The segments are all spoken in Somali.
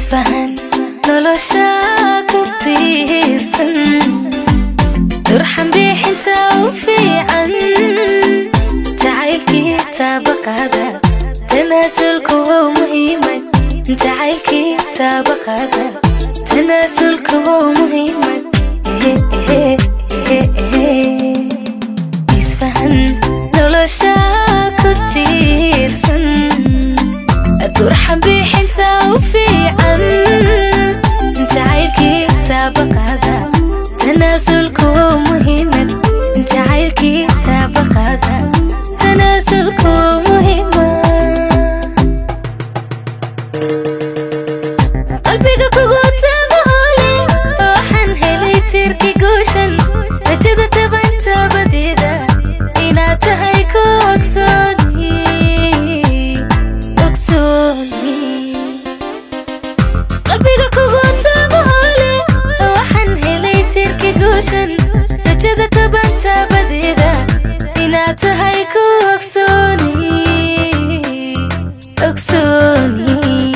isfahan nolosha ku tiirsan turxan bixinta u fiican jacaylkii taabaqaada tanaasulku waa muhiimad jacaylkii taabaqaada tanaasulku waa muhiimad isfahan nolosha ku tiirsan turxan bixinta u fiican jacaylkii taabaqaada tanaasulku waa muhiimad jacaylkii taabaqaada tanaasulku waa muhiimad qalbiga kugu taabahole waxaan helay tiirki guushan rajada tabantabadeeda inaad tahay ku ogsooni ogsooni qalbiga kugu taabahole waxaan helay tiirki guushan rajada tabantabadeeda inaad tahay ku ogsooni ogsooni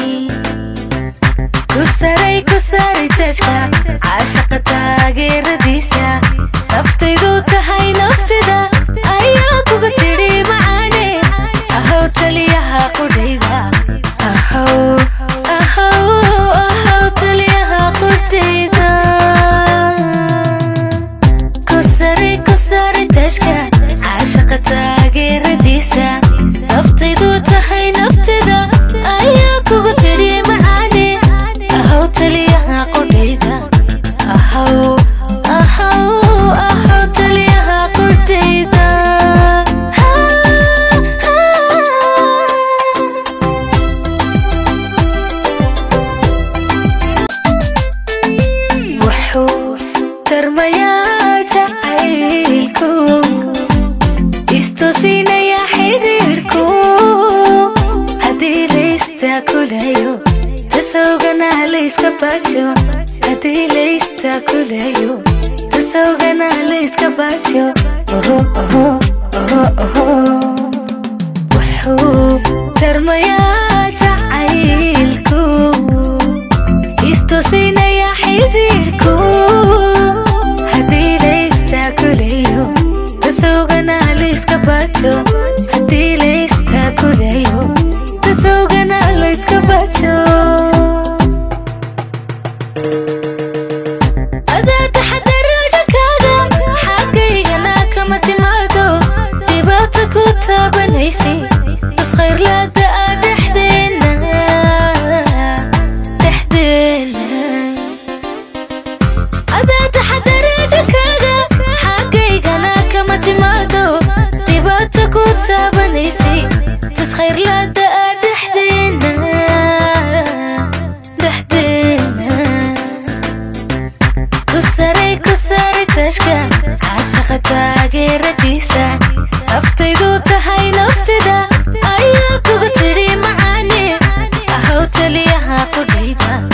kusaray kusaray tajka caashaqa taageeradiisa naftaydu tahay naftida ayaa kuga tidhi macaane ahow taliyaha qudhayda ahow ahow ahow taliyaha qudhayda kusaray kusaray tajka caashaqa taageeradiisa naftaydu tahay naftida ayaa kuga tidhi macaane ahow taliyaha qudhayda ahow ahow ahow taliyaha qudhayda wuxuu tarmayaa jacaylku istusinaya xidhiidhku haddii laystakulayo tasawgana layska baajo haddii laystakulayo tasawgana layska baajo oho oho oho oho wuxuu tarmayaa jacaylku istusinaya xidhiidhku haddii laystakulayo tasawgana layska baajo haddii laystakulayo tasawgana layska baajo adaa taxadaro dhankaaga xagaygana kama timaado dhibaato ku taabanaysay iskhayrlaada ah dhexdeena dhexdeena adaa taxadaro dhankaaga xagaygana kama timaado dhibaato ku taabanaysay iskhayrlaada ah dhexdeena dhexdeena kusaray kusaray tashka caashaqa taageeradiisa naftaydu tahay naftida ayaa kuga tidhi macaane ahow taliyaha qudhayda